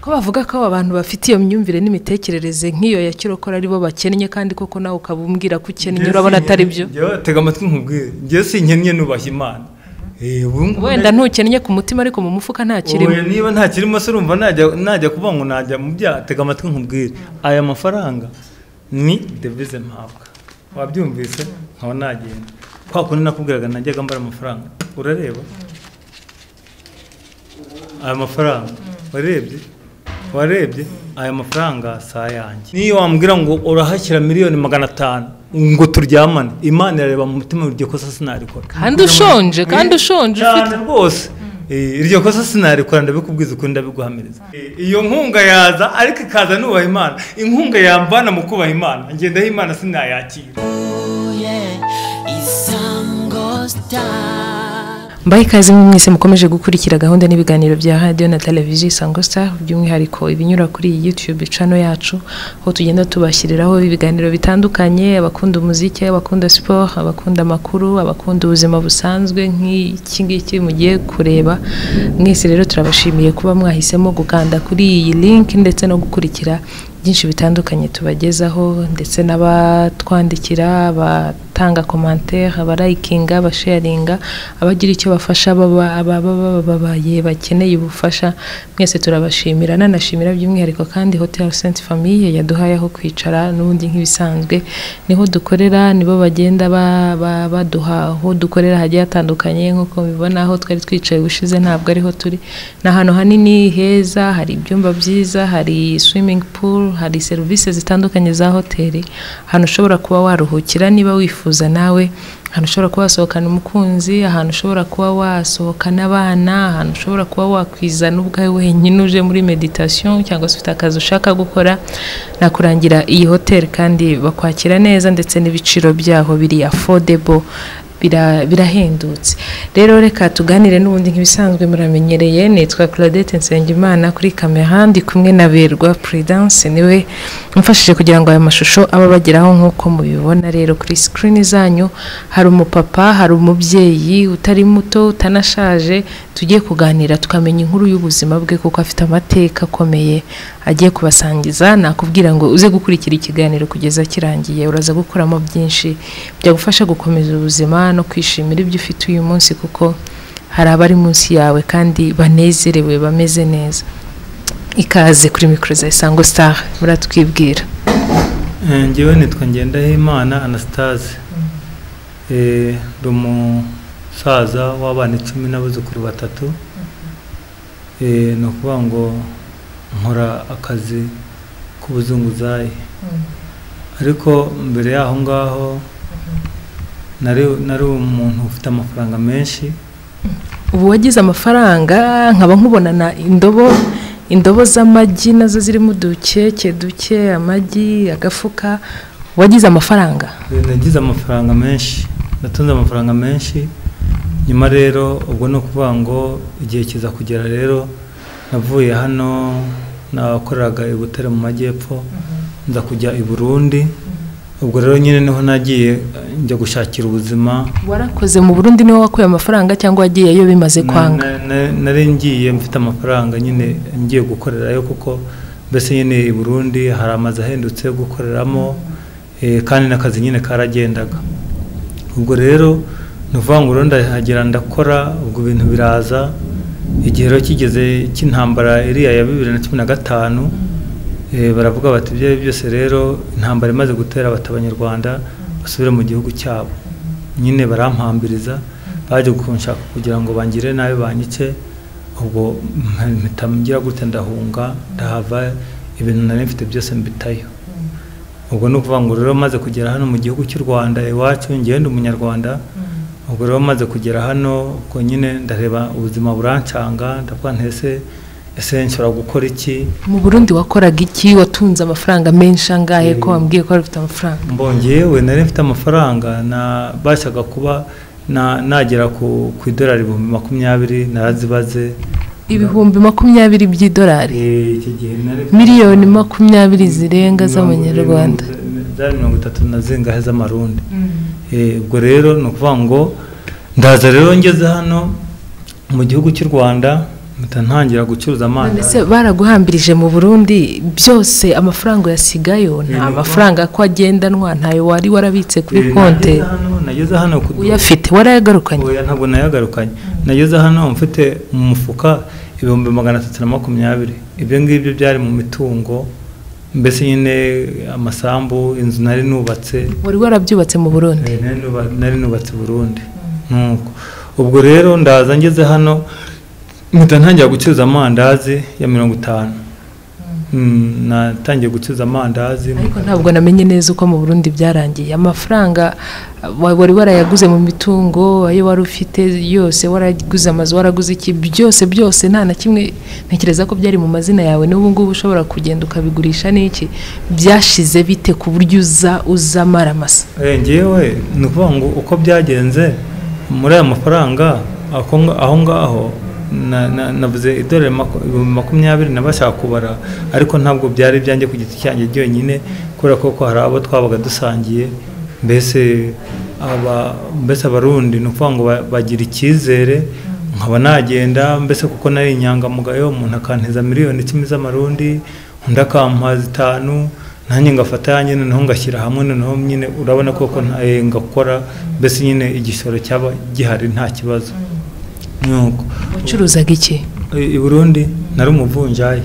ko bavuga ko aba bantu bafite iyo myumvire n'imitekerereze nk'iyo ya kirokora ari bo bakennye kandi koko nawe ukaba umbwira ko ukennye urabona atari byo tega amatwi nkubwire njye sinkennye nubaha imana wenda ntukennye ku mutima ariko mu mufuka nta kirimo niba nta kirimo se urumva najya kuvuga ngo najya mu byaha tega amatwi nkubwire aya mafaranga ni devize mpabwa wabyumvise nkaba nagenda kwa kundi nakubwiraga najyaga mbara amafaranga urareba aya mafaranga warebye warebye aya mafaranga si ayanjye niyo wambwira ngo urahashyira miliyoni magana atanu ngo turyamane imana irareba mu mutima iryo kosa sinarikora kandi ushonje kandi ushonje cyane rwose iryo kosa sinarikora ndabikubwiza ukuri ndabiguhamiriza iyo nkunga yaza ariko ikaza nubaha imana inkunga yamvana mu kubaha imana ngendaho imana sinayakira mbaye ikaze mwese mukomeje gukurikira gahunda n'ibiganiro bya radiyo na televiziyo isango sita by'umwihariko ibinyura kuri iyi yutube cano yacu aho tugenda tubashyiriraho ibiganiro bitandukanye abakunda umuziki abakunda siporo abakunda amakuru abakunda ubuzima busanzwe nk'iki ngiki mugiye kureba mwese rero turabashimiye kuba mwahisemo gukanda kuri iyi linki ndetse no gukurikira byinshi bitandukanye tubagezaho ndetse n'abatwandikira abatanga komantere abarayikinga abasharinga abagira icyo bafasha babaye bakeneye ubufasha mwese turabashimira nanashimira by'umwihariko kandi hoteli senti famiye yaduhaye aho kwicara n'ubundi nk'ibisanzwe niho dukorera nibo bagenda baduha aho dukorera hagiye hatandukanye nk'uko mubibona aho twari twicaye ubushize ntabwo ariho turi ni ahantu hanini heza hari ibyumba byiza hari swimingi puru hari serivisi zitandukanye za hoteli ahantu ushobora kuba waruhukira niba wifuza nawe ahantu ushobora kuba wasohokana umukunzi ahantu ushobora kuba wasohokana abana ahantu ushobora kuba wakwizana ubwawe wenyine uje muri meditasiyo cyangwa se ufite akazi ushaka gukora nakurangira iyi hoteli kandi bakwakira neza ndetse n'ibiciro byaho biri afodebo birahendutse rero reka tuganire n'ubundi nk'ibisanzwe muramenyereye nitwa claudette nsengimana kuri kamera ndi kumwe na berwa prudence niwe umfashije kugira ngo aya mashusho abe abageraho nk'uko mubibona rero kuri sikirini zanyu hari umupapa hari umubyeyi utari muto utanashaje tugiye kuganira tukamenya inkuru y'ubuzima bwe kuko afite amateka akomeye agiye kubasangiza nakubwira ngo uze gukurikira ikiganiro kugeza kirangiye uraza gukuramo byinshi byagufasha gukomeza ubuzima no kwishimira ibyo ufite uyu munsi kuko hari abari munsi yawe kandi banezerewe bameze neza ikaze kuri mikoro za isango sitari muratwibwira ngewe nitwa ngendahimana anasitaze uri umusaza w'abana icumi n'abuzukuru batatu ni ukuvuga ngo nkora akazi k'ubuzunguzayi ariko mbere y'aho ngaho nari umuntu ufite amafaranga menshi ubu wagize amafaranga nkaba nkubonana indobo indobo z'amagi nazo zirimo udukeke duke amagi agafuka wagize amafaranga nagize amafaranga menshi natunze amafaranga menshi nyuma rero ubwo ni ukuvuga ngo igihe kiza kugera rero navuye hano nakoreraga i butare mu majyepfo nza kujya i burundi ubwo rero nyine niho nagiye njya gushakira ubuzima warakoze mu burundi niho wakuye amafaranga cyangwa wagiyeyo bimaze kwanga nari ngiye mfite amafaranga nyine ngiye gukorerayo kuko mbese nyine i burundi hari amazu ahendutse yo gukoreramo kandi n'akazi nyine karagendaga ubwo rero ni ukuvuga ngo urundi ndahagera ndakora ubwo bintu biraza igihe rero kigeze cy'intambara iriya ya bibiri na cumi na gatanu baravuga bati ibyo ari byose rero intambara imaze gutera bata abanyarwanda basubire mu gihugu cyabo nyine barampambiriza baje kunshaka kugira ngo bangire nabi banyice ubwo mpita gute ndahunga ndahava ibintu nari mfite byose mbitayo ubwo ni ukuvuga ngo rero maze kugera hano mu gihugu cy'u rwanda iwacu ngenda umunyarwanda ubwo rero maze kugera hano ubwo nyine ndareba ubuzima burancanga ndavuga ntese ese nshobora gukora iki mu burundi wakoraga iki watunze amafaranga menshi angahe ko wambwiye ko wari ufite amafaranga mbongewe nari mfite amafaranga nabashaga kuba nagera ku idorari ibihumbi makumyabiri narazibaze ibihumbi makumyabiri by'idorari miliyoni makumyabiri zirenga z'amanyarwanda zari mirongo itatu na zingahe z'amarundi ubwo rero ni ukuvuga ngo ndaza rero ngeze hano mu gihugu cy'u rwanda mpita ntangira gucuruza mbese amandazi baraguhambirije mu burundi byose amafaranga uyasigayo nta Yego. mafaranga ko agendanwa ntayo wari warabitse kuri Eh, konte nageze hano- nageze hano ku uyafite warayagarukanye oya ntabwo nayagarukanye nageze hano mfite mu mufuka ibihumbi magana atatu na makumyabiri ibyo ngibyo byari mu mitungo mbese nyine amasambu inzu nari nubatse wari warabyubatse mu burundi Eh, nari nuba- nari nubatse i burundi nuko ubwo rero ndaza ngeze hano mpita ntangira gucuruza amandazi ya mirongo itanu Mm, natangiye gucuruza amandazi ariko ntabwo namenye neza uko mu burundi byarangiye amafaranga wa- wari warayaguze mu mitungo ayo wari ufite yose waraguze amazu waraguze iki byose byose nta na kimwe ntekereza ko byari mu mazina yawe n'ubu ngubu ushobora kugenda ukabigurisha n'iki byashize bite ku buryo uza uza maramasa Eh, ngewe ni ukuvuga ngo uko byagenze muri aya mafaranga ako nga- aho ngaho na- na- navuze idorari maku- ibihumbi makumyabiri nabashaka kubara ariko ntabwo byari ibyanjye ku giti cyanjye byonyine kubera ko ko hari abo twabaga dusangiye mbese aba- mbese abarundi ni ukuvuga ngo ba- bagira icyizere nkaba nagenda mbese kuko nari inyangamugayo umuntu akanteza miliyoni icumi z'amarundi undi akampa zitanu nanjye ngafata yanjye noneho ngashyira hamwe noneho nyine urabona koko nta- eh, ngakora mbese nyine igishoro cyaba gihari nta kibazo nuko wacuruzaga iki i i Burundi nari umuvunjayi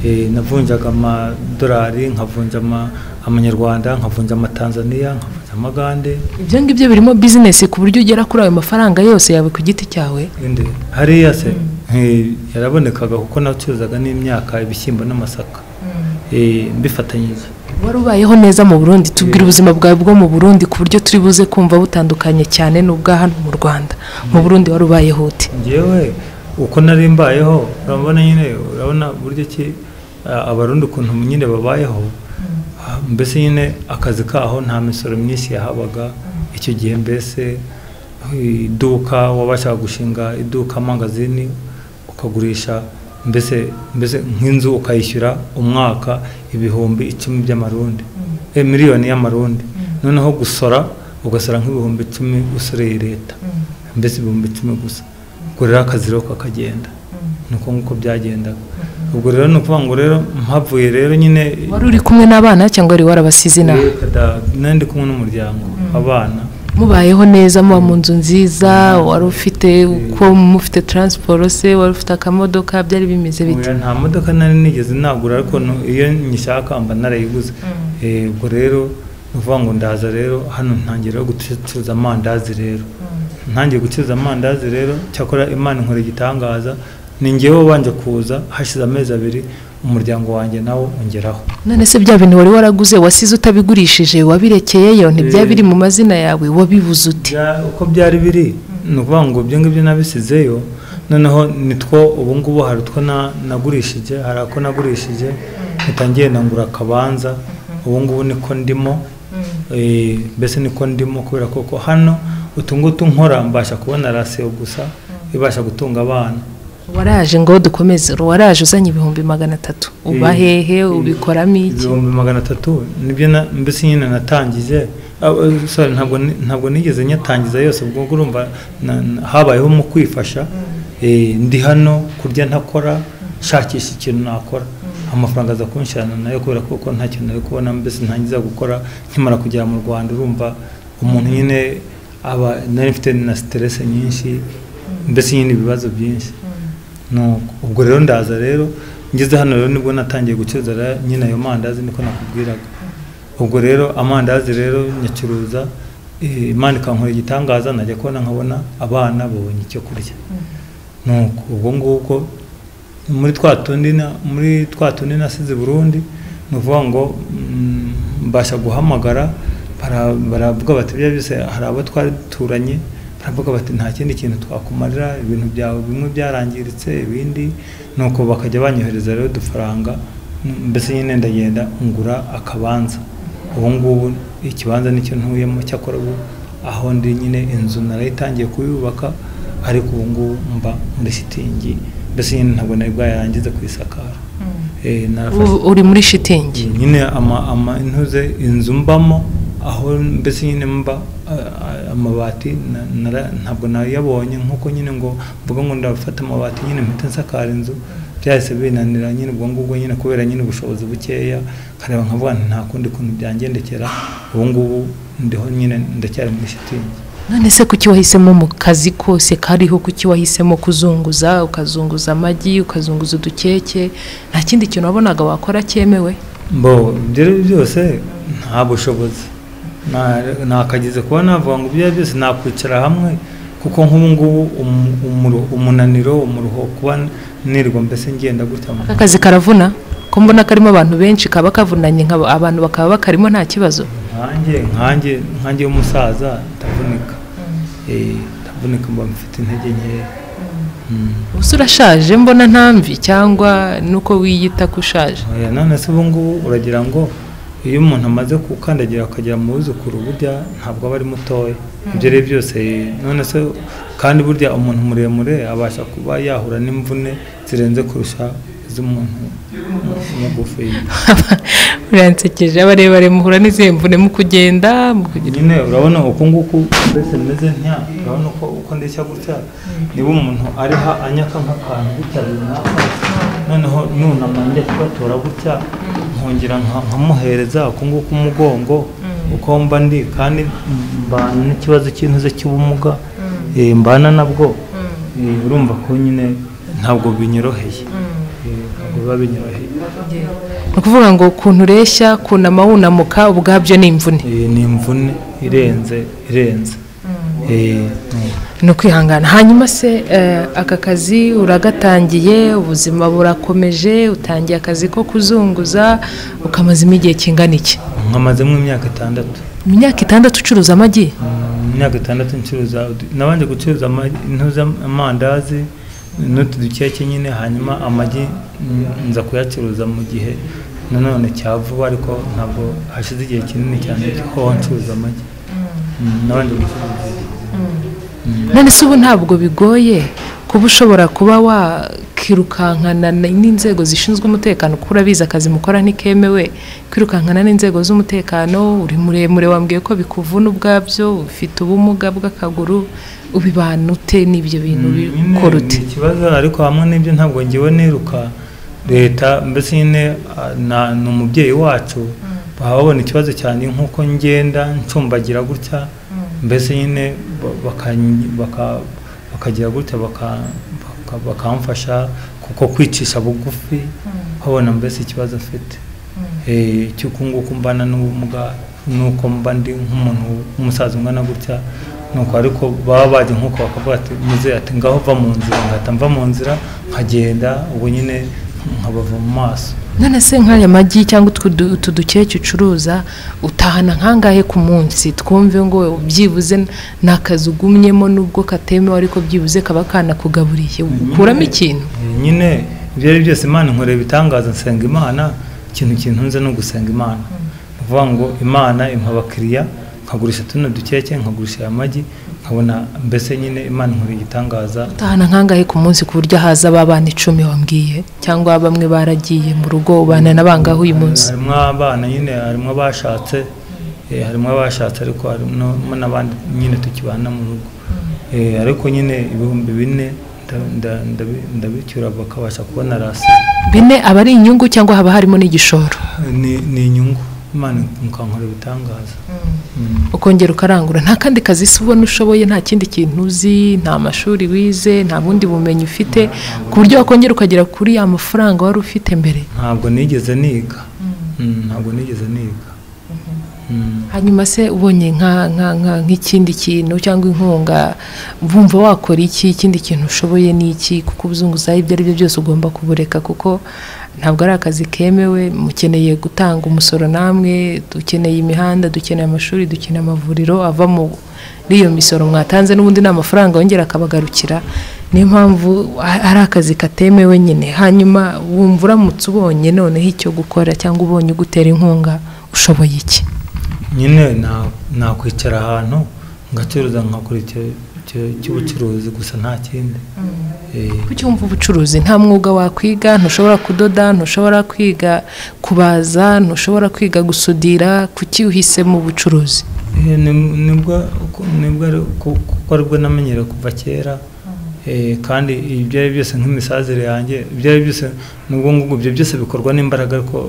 Eh, navunjaga amadolari nkavunja ama- amanyarwanda nkavunja amatanzaniya nkavunja amagande ibyo ngibyo birimo bizinesi ku buryo ugera kuri ayo mafaranga yose yawe ku giti cyawe Inde, hariya se eh, yarabonekaga kuko nacuruzaga n'imyaka ibishyimbo n'amasaka Eh, mbifatanyije wari ubayeho neza mu burundi tubwira ubuzima bwawe bwo mu burundi ku buryo turi buze kumva butandukanye cyane n'ubwa hano mu rwanda mu burundi wari ubayeho ute ngewe uko nari mbayeho urabona nyine urabona buryo ki ah, abarundi ukuntu nyine babayeho ah, mbese nyine akazi kaho nta misoro myinshi yahabaga icyo gihe mbese iduka wabashaga gushinga iduka mangazini ukagurisha mbese mbese nk'inzu ukayishyura umwaka ibihumbi icumi by'amarundi eh, miliyoni y'amarundi noneho gusora ugasora nk'ibihumbi icumi usoreye leta mbese ibihumbi icumi gusa ubwo rero akazi rero kakagenda ni uko nguko byagendaga ubwo rero ni ukuvuga ngo rero mpavuye rero nyine wari uri kumwe n'abana cyangwa wari warabasize inaha kada- nari ndi kumwe n'umuryango abana mubayeho neza muba mu nzu nziza wari ufite uko mufite taransiporo se wari ufite akamodoka byari bimeze bite Oya, nta modoka nari nigeze nagura ariko nu- iyo nyishaka mba narayiguze Eh, ubwo rero ni ukuvuga ngo ndaza rero hano ntangira gucuruza amandazi rero ntangiye gucuruza amandazi rero cyakora imana inkora igitangaza ni ngewe wabanje kuza hashize amezi abiri umuryango wanjye nawo ongeraho none se bya bintu wari waraguze wasize utabigurishije wabirekeyeyo ntibyaba biri mu mazina yawe wabibuze ute Bya- uko byari biri ni ukuvuga ngo ibyo ngibyo nabisizeyo noneho nitwo ubu ngubu hari utwo na- nagurishije hari ako nagurishije ntitangiye nangura akabanza ubu ngubu niko ndimo eh, mbese niko ndimo kubera koko hano utu ngutu nkora mbasha kubona rasiyo gusa ibasha gutunga abana waraje ngo dukomeze waraje uzanye ibihumbi magana atatu uba Eh, hehe eh, ubikoramo iki ibihumbi magana atatu nibyo na- mbese nyine natangije Ah, eh, sorry, ntabwo ni- ntabwo nigeze nyatangiza yose ubwo ngubu urumva na- na- habayeho mu kwifasha Eh, ndi hano kurya ntakora nshakisha ikintu nakora amafaranga aza kunshirana nayo kubera ko kuko nta kintu nari kubona mbese ntangiza gukora nkimara kugera mu rwanda urumva umuntu nyine aba nari mfite na siterese nyinshi mbese nyine ibibazo byinshi Nuko, ubwo rero ndaza rero ngeze hano rero nibwo natangiye gucuruza ra- nyine ayo mandazi niko nakubwiraga ubwo rero amandazi rero nyacuruza eh, imana ikankora igitangaza najya kubona nkabona abana babonye icyo kurya nuko ubwo ngubwo muri twa tundi na- muri twa tundi nasize i burundi ni ukuvuga ngo mm, mbasha guhamagara bara- baravuga bati bya byose hari abo twari duturanye baravuga bati nta kindi kintu twakumarira ibintu byawe bimwe byarangiritse ibindi nuko bakajya banyohereza rero udufaranga mm, mbese nyine ndagenda ngura akabanza ubu ngubu ikibanza nicyo ntuyemo cyakora ubu aho ndi nyine inzu narayitangiye kuyubaka ariko ubu ngubu mba muri shitingi mbese nyine ntabwo nari bwayarangize kuyisakara Eh, narafashe- Ubu uri muri shitingi nyine ama ama intuze inzu mbamo aho mbese nyine mba amabati ntabwo nayabonye nk'uko nyine ngo mvuga ngo ndafata amabati nyine mpita nsakara inzu byahise binanira nyine ubwo ngubwo nyine kubera nyine ubushobozi bukeya nkareba nkavuga nti nta kundi kuntu byangendekera ubu ngubu ndiho nyine ndacyari muri shitingi none se kuki wahisemo mu kazi kose kariho kuki wahisemo kuzunguza ukazunguza amagi ukazunguza udukeke nta kindi kintu wabonaga wakora cyemewe mbo ibyo byose nta bushobozi nakagize kuba navuga ngo ibyo byose nakwicara hamwe kuko nk'ubu ngubu umunaniro umuruho kuba nirwa mbese ngenda gutya aka kazi karavuna ko mbona karimo abantu benshi kaba kavunanye abantu bakaba bakarimo nta kibazo nkanjye nkanjye nkanjye y'umusaza ndavunika ndavunika mba mfite intege nkeya ubu urashaje mbona ntambi cyangwa nuko wiyita ko ushaje none se ubu ngubu uragira ngo iyo umuntu amaze gukandagira akagera mu buzukuru burya ntabwo aba ari mutoya ibyo rero byose none se kandi burya umuntu muremure abasha kuba yahura n'imvune zirenze kurusha iz'umuntu mugufi biransekeje abarebare muhura n'izihe mvune mu kugenda nyine urabona uku nguku mbese meze ntya urabona uko uko ndeshya gutya niba umuntu ariha anyaka nk'akantu gutya runaka noneho nunama njya kubatora gutya nkongera nkamuhereza uku nguku umugongo uko mba ndi kandi mbana n'ikibazo cy'intuze cy'ubumuga mbana nabwo urumva ko nyine ntabwo binyoroheye ntabwo biba binyoroheye ni ukuvuga ngo ukuntu ureshya kunama wunamuka ubwabyo ni imvune ni imvune irenze irenze ni ukwihangana hanyuma se aka kazi uragatangiye ubuzima burakomeje utangiye akazi ko kuzunguza ukamazemo igihe kingana iki nkamazemo imyaka itandatu imyaka itandatu ucuruza amagi imyaka itandatu ncuruza nabanje gucuruza amandazi n'utu dukeke nyine hanyuma amagi nza kuyacuruza mu gihe nanone cya vuba ariko ntabwo hashize igihe kinini cyane ko ncuruza amagi nabanje gucuruza none se ubu ntabwo bigoye kuba ushobora kuba wakirukankana n'inzego zishinzwe umutekano kuko urabizi akazi mukora ntikemewe kwirukankana n'inzego z'umutekano uri muremure wambwiye ko bikuvuna ubwabyo ufite ubumuga bw'akaguru ubibana ute n'ibyo bintu bikora ute ikibazo ariko hamwe n'ibyo ntabwo ngewe niruka leta mbese nyine ni umubyeyi wacu baba babona ikibazo cyane nk'uko ngenda ncumbagira gutya mbese nyine bakagira gutya bakamfasha kuko kwicisha bugufi babona mbese ikibazo mfite cy'uko nguko mbana n'ubumuga nuko mba ndi nk'umuntu w'umusaza ungana gutya nuko ariko baba baje nk'uko bakavuga ati muze ati ngaho va mu nzira ngahita mva mu nzira nkagenda ubu nyine nkabava mu maso none se nk'aya magi cyangwa utu dukeke ucuruza utahana nkangahe ku munsi twumve ngo byibuze ni akazi ugumyemo nubwo katemewe ariko byibuze kaba kanakugaburiye ukuramo ikintu nyine ibyo ari byose imana inkorera ibitangaza nsenga imana ikintu kintu nze no gusenga imana ni ukuvuga ngo imana impa abakiriya nkagurisha tuno dukeke nkagurisha aya magi nkabona mbese nyine imana inkorera igitangaza utahana nkangahe ku munsi ku buryo haza abana icumi wambwiye cyangwa bamwe baragiye mu rugo ubana na bangahe uyu munsi harimo abana nyine harimo abashatse harimo abashatse ariko harimo n'abandi nyine tukibana mu rugo ariko nyine ibihumbi bine ndabicyura bakabasha kubona rasi bine aba ari inyungu cyangwa haba harimo n'igishoro ni inyungu imana mukankora ibitangaza ukongera ukarangura nta kandi kazi si ubona ushoboye nta kindi kintu uzi nta mashuri wize nta bundi bumenyi ufite ku buryo wakongera ukagera kuri ya mafaranga wari ufite mbere ntabwo nigeze niga ntabwo nigeze niga hanyuma se ubonye nk'ikindi kintu cyangwa inkunga bumva wakora iki ikindi kintu ushoboye ni iki kuko ubuzunguzayi ibyo ari byo byose ugomba kubureka kuko ntabwo ari akazi kemewe mukeneye gutanga umusoro namwe dukeneye imihanda dukeneye amashuri dukeneye amavuriro ava muri iyo misoro mwatanze n'ubundi ni amafaranga yongera akabagarukira niyo mpamvu ari akazi katemewe nyine hanyuma wumva uramutse ubonye noneho icyo gukora cyangwa ubonye ugutera inkunga ushoboye iki nyine nakwicara ahantu ngacuruza nkakora cy'ubucuruzi gusa nta kindi Eh, kucyumva ubucuruzi nta mwuga wakwiga ntushobora kudoda ntushobora kwiga kubaza ntushobora kwiga gusudira kuki uhisemo bucuruzi Eh, ni- nibwo nibwo ari ku- kuko aribwo namenyereye kuva kera Eh, kandi ibyo ari byo byose nk'imisazire yanjye ibyo ari byo byose nubwo ngubwo ibyo byose bikorwa n'imbaraga ariko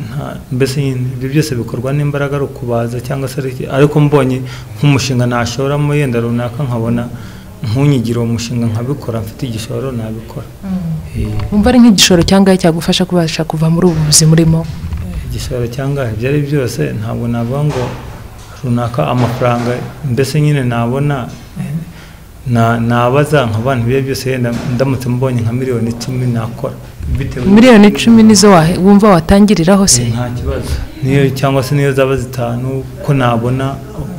nta mbese nyine ibyo byose bikorwa n'imbaraga ari ukubaza cyangwa se ari iki. ariko mbonye nk'umushinga nashoramo yenda runaka nkabona nkunyigira uwo mushinga nkabikora mfite igishoro nabikora Eh, wumva ari nk'igishoro cyangwa cyagufasha kubasha kuva muri ubu buzima urimo igishoro cyangwa ibyo ari byo byose ntabwo navuga ngo runaka amafaranga mbese nyine nabona na- nabaza nk'abantu ibyo ari byo byose yenda ndamutse mbonye nka miliyoni icumi nakora bitewe miliyoni icumi nizo wa- wumva watangiriraho se nta kibazo niyo cyangwa se niyo zaba zitanu ko nabona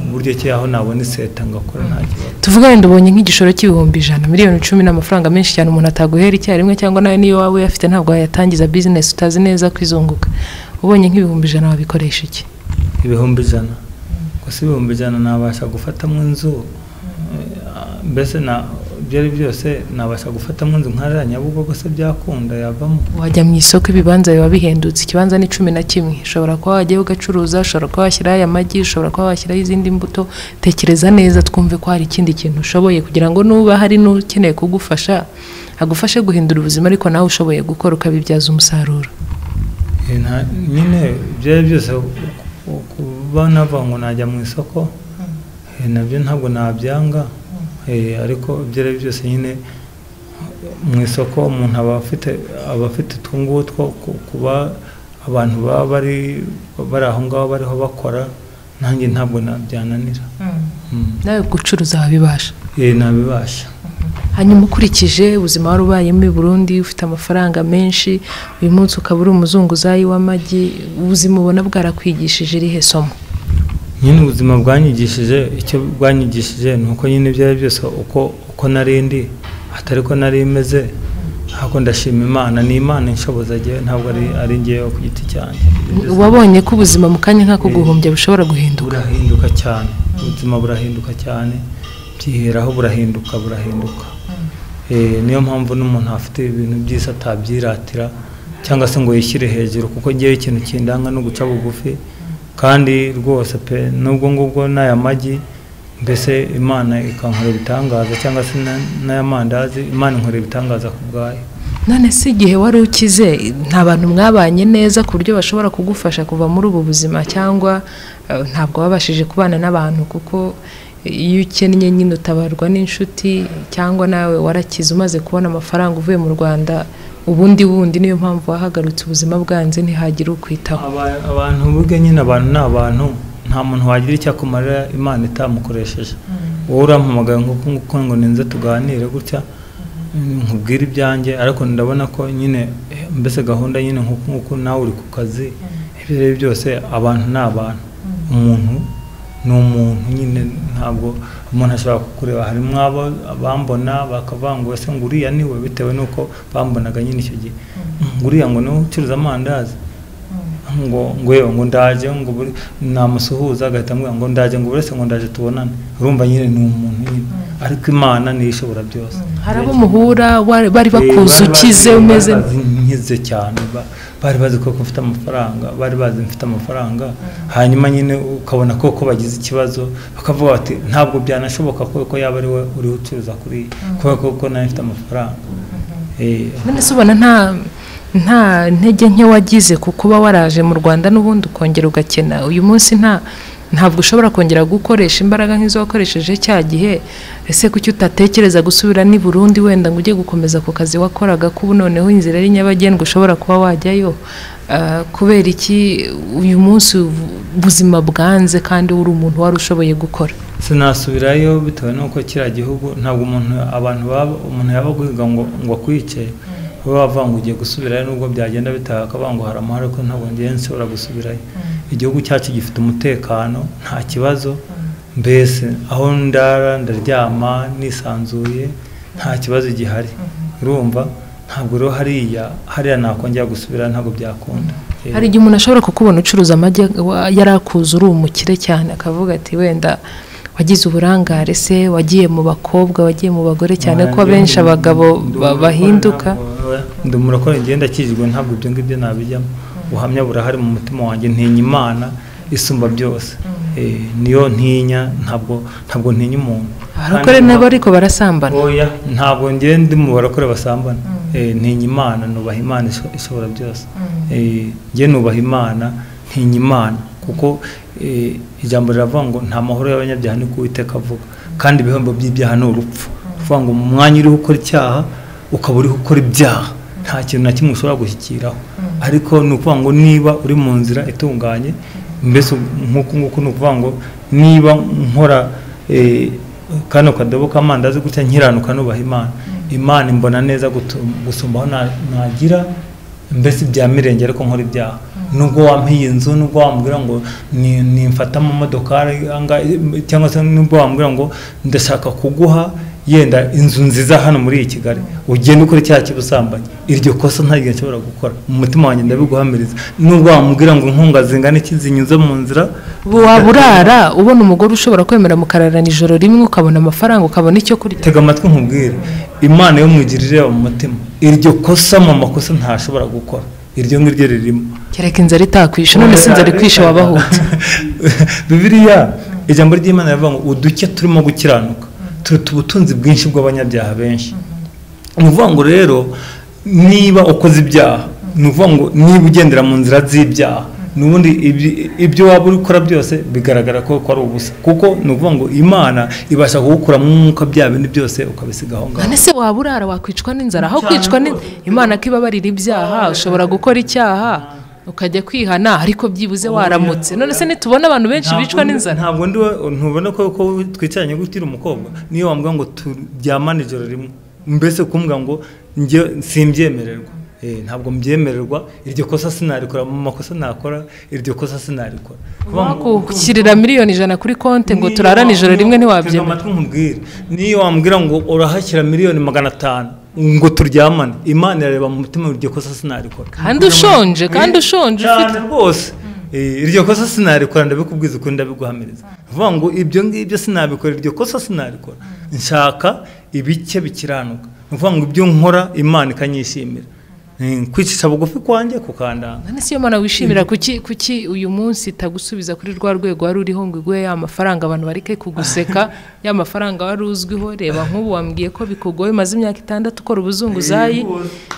uburyo ki aho nabona iseta ngakora nta kibazo tuvuga wenda ubonye nk'igishoro cy'ibihumbi ijana miliyoni icumi ni amafaranga menshi cyane umuntu ataguhera icyarimwe cyangwa nawe niyo waba uyafite ntabwo wayatangiza bizinesi utazi neza kwizunguka ubonye nk'ibihumbi ijana wabikoresha iki ibihumbi ijana gusa ibihumbi ijana nabasha gufatamo inzu eh, mbese na ibyo ari byo byose nabasha gufatamo inzu nkariya nyabugogo se byakunda yavamo wajya mu isoko ibibanza biba bihendutse ikibanza ni cumi na kimwe ushobora kuba wajyayo ugacuruza ushobora kuba washyiraho aya magi ushobora kuba washyiraho izindi mbuto tekereza neza twumve ko hari ikindi kintu ushoboye kugira ngo nuba hari n'ukeneye kugufasha agufashe guhindura ubuzima ariko nawe ushoboye gukora ukabibyaza umusaruro Eh, nta- nyine ibyo ari byo byose ku- kuba navuga ngo najya mu isoko eh, nabyo ntabwo nabyanga eh, ariko ibyo ari byo byose nyine mu isoko umuntu aba afite aba afite utwongutwo kuba abantu baba bari bari aho ngaho bariho bakora nanjye ntabwo na- byananira Mm. nawe gucuruza wabibasha Eh, nabibasha hanyuma ukurikije ubuzima wari ubayemo i Burundi ufite amafaranga menshi uyu munsi ukaba uri umuzunguzayi w'amagi ubuzima ubona bwarakwigishije irihe somo nyine ubuzima bwanyigishije icyo bwanyigishije ni uko nyine ibyo ari byo byose uko uko nari ndi atari ko nari meze ahubwo ndashima imana ni imana inshoboza njyewe ntabwo ari ari njyewe ku giti cyanjye wabonye ko ubuzima mu kanya nk'ako guhumbya bushobora guhinduka burahinduka cyane ubuzima burahinduka cyane byiheraho burahinduka burahinduka Eh, niyo mpamvu n'umuntu afite ibintu byiza atabyiratira cyangwa se ngo yishyire hejuru kuko ngewe ikintu kindanga no guca bugufi kandi rwose pe nubwo ngubwo n'aya magi mbese imana ikankorera ibitangaza cyangwa se na- n'aya mandazi imana inkorera ibitangaza ku bwayo none si igihe wari ukize nta bantu mwabanye neza ku buryo bashobora kugufasha kuva muri ubu buzima cyangwa eh, ntabwo wabashije kubana n'abantu kuko iyo ukennye nyine utabarwa n'inshuti cyangwa nawe warakize umaze kubona amafaranga uvuye mu rwanda ubundi bundi niyo mpamvu wahagaritse ubuzima bwanze ntihagire ukwitaho Aba- abantu burya nyine abantu ni abantu nta muntu wagira icyo akumarira imana itamukoresheje wowe urampamagaye nk'uko nguko ngo ninze tuganire gutya nkubwire ibyanjye ariko ndabona ko nyine eh, mbese gahunda nyine nk'uko nguko nawe uri ku kazi ibyo ari byo byose abantu ni abantu umuntu ni umuntu nyine ntabwo umuntu ashobora kukureba harimo abo bambona bakavuga ngo ese ngo uriya ni we bitewe n'uko bambonaga nyine icyo gihe ngo uriya ngo niwe ucuruza amandazi ngo ngo yewe ngo ndaje ngo buri- namusuhuza agahita ambwira ngo ndaje ngo buretse ngo ndaje tubonane urumva nyine ni umuntu nyine ariko imana niyo ishobora byose hari abo muhura wari- bari bakuzi Eh, bari ukize bazi- umeze bari bazi nkize cyane ba- bari bazi ko ko mfite amafaranga bari bazi mfite amafaranga hanyuma nyine ukabona ko ko bagize ikibazo bakavuga bati ntabwo byanashoboka ko ko yaba ari we uriho ucuruza kuri iyi kubera ko ko nawe mfite amafaranga Eh, none se ubona nta nta ntege nke wagize ku kuba waraje mu rwanda n'ubundi ukongera ugakena uyu munsi nta ntabwo ushobora kongera gukoresha imbaraga nk'izo wakoresheje cya gihe ese kuki utatekereza gusubira n'i Burundi wenda ngo ujye gukomeza ku kazi wakoraga kubu noneho inzira ari nyabagendwa ushobora kuba wajyayo Ah, kubera iki uyu munsi ubu- ubuzima bwanze kandi uri umuntu wari ushoboye gukora sinasubirayo bitewe n'uko kiriya gihugu ntabwo umuntu abantu baba umuntu yaba guhiga ngo ngo akwice we bavuga ngo ugiye gusubirayo nubwo byagenda bitaha akavuga ngo hari amahoro ko ntabwo ngiye nshobora gusubirayo igihugu cyacu gifite umutekano nta kibazo mbese aho ndara ndaryama nisanzuye nta kibazo gihari urumva ntabwo rero hariya hariya nakongera gusubirayo ntabwo byakunda Eh, hari igihe umuntu ashobora kukubona ucuruza amagi wa- yari akuze uri umukire cyane akavuga ati wenda wagize uburangare se wagiye mu bakobwa wagiye mu bagore cyane ko abenshi abagabo ba- bahinduka ndi murakora ngenda akizwe ntabwo ibyo ngibyo nabijyamo ubuhamya burahari mu mutima wanjye ntinya imana isumba byose Eh, niyo ntinya ntabwo ntabwo ntinya umuntu abarokore Kandi nabo ariko barasambana oya ntabwo ngenda ndi mu barokore basambana Eh, ntinya imana nubaha imana isho- ishobora byose Eh, njye nubaha imana ntinya imana kuko eh, ijambo riravuga ngo nta mahoro y'abanyabyaha ni kuwiteka avuga kandi ibihembo by'ibyaha ni urupfu kuvuga ngo mu mwanya uriho ukora icyaha ukaba uriho ukora ibyaha nta kintu na kimwe ushobora gushyikiraho ariko ni ukuvuga ngo niba uri mu nzira itunganye mbese nk'uku nguku ni ukuvuga ngo niba nkora eh, kano kadobo k'amandazi gutya nkiranuka nubaha imana imana imbona neza gutu- gusumba aho na- nagira mbese ibya mirenge ariko nkora ibyaha nubwo wampiye inzu nubwo wambwira ngo ni- nimfata mu modokari anga- cyangwa se nubwo wambwira ngo ndashaka kuguha yenda inzu nziza hano muri iyi kigali ugenda ukora icyaha cy'ubusambanyi iryo kosa nta gihe nshobora gukora mu mutima wanjye ndabiguhamiriza nubwo wambwira ngo inkunga zingana iki zinyuze mu nzira waba urara ubona umugore ushobora kwemera mukararana ijoro rimwe ukabona amafaranga ukabona icyo kurya tega amatwi nkubwire imana yo mwigirire mu mutima iryo kosa mu makosa ntashobora gukora iryo ngiryo ririmo kereka inzara itakwishe none si inzara ikwishe wabahutse bibiliya ijambo ry'imana rivuga ngo uduke turimo gukiranuka turuta ubutunzi bwinshi bw'abanyabyaha benshi ni ukuvuga ngo rero niba ukoze ibyaha ni ukuvuga ngo niba ugendera mu nzira z'ibyaha n'ubundi ibyi- ibyo waba uri gukora byose bigaragara ko ko ari ubusa kuko ni ukuvuga ngo imana ibasha kugukuramo umwuka bya bindi byose ukabisiga aho ngaho none se waba urara wakwicwa n'inzara aho kwicwa n'inzara imana ko ibabarira ibyaha ushobora gukora icyaha ukajya kwihana ariko byibuze waramutse none se nitubona abantu benshi bicwa n'inzara ntabwo ndi we- ntubona ko ko twicaranye gutira umukobwa niyo wambwira ngo turyamane ijoro rimwe mbese kumbwa ngo njye simbyemererwa Eh, ntabwo mbyemererwa iryo kosa sinarikora mu makosa nakora iryo kosa sinarikora Kuvuga ngo- wakukirira miliyoni ijana kuri konti ngo niyo turarane ijoro wambwira- rimwe tega ntiwabyemera amatwi nkubwire niyo wambwira ngo urahashyira miliyoni magana atanu ngo turyamane imana irareba mu mutima iryo kosa sinarikora kandi ushonje kandi ushonje ufite cyane rwose Eh, iryo kosa sinarikora ndabikubwiza uko ndabiguhamiriza vuga ngo ibyo ngibyo sinabikora iryo kosa sinarikora nshaka ibice bikiranuka ni ukuvuga ngo ibyo nkora imana ikanyishimira Eh, kwicisha bugufi kwanjye kukandanga none se iyo mana wishimira kuki kuki uyu munsi itagusubiza kuri rwa rwego wari uriho ngo iguhe ya mafaranga abantu bareke kuguseka ya mafaranga wari uzwiho reba nk'ubu wambwiye ko bikugoye maze imyaka itandatu ukora ubuzunguzayi